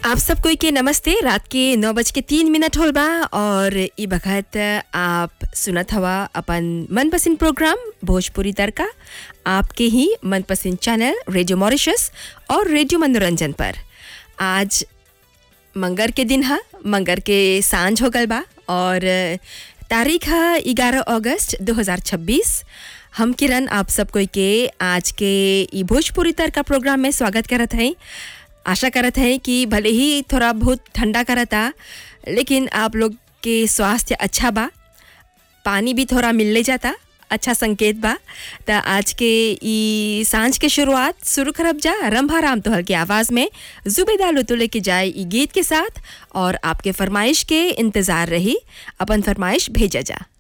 आप सब कोई के नमस्ते रात के नौ बज के तीन मिनट होल बा और ई बखत आप सुनत हवा अपन मनपसंद प्रोग्राम भोजपुरी तड़का आपके ही मनपसंद चैनल रेडियो मॉरिशस और रेडियो मनोरंजन पर आज मंगर के दिन है मंगर के सांझ हो गल बा और तारीख है ग्यारह अगस्त 2026 हम किरण आप सब कोई के आज के ई भोजपुरी तड़का प्रोग्राम में स्वागत करत हैं आशा करत हैं कि भले ही थोड़ा बहुत ठंडा करता लेकिन आप लोग के स्वास्थ्य अच्छा बा पानी भी थोड़ा मिलने जाता अच्छा संकेत बा त आज के ई सांझ के शुरुआत शुरू करब जा रंभा राम तोहर के आवाज़ में जुबेदा लुतु लेके जाए ई गीत के साथ और आपके फरमाइश के इंतज़ार रही अपन फरमाइश भेजा जा